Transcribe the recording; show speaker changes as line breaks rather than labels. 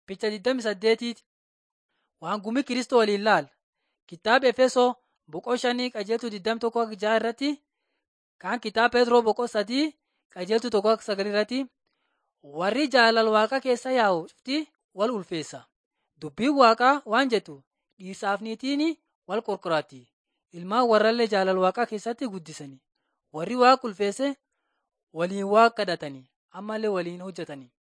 Picha 28 waan gumii Kiristoo waliin ilaala. Kitaaba Efesoo boqoo shanii qajeeltuu 21 jaha irratti kan kitaaba Peetiroo boqoo sadii qajeeltuu tokko sagal irratti warri jaalala waaqa keessa yaa'u cufti wal ulfeessa. Dubbiin waaqaa waan jettu dhiirsaaf niitiin wal qorqoraatti. Ilmaan warrallee jaalala waaqaa keessatti guddisanii. Warri waaqa ulfeesse waliin waaqa kadhatanii ammallee waliin hojjetanii.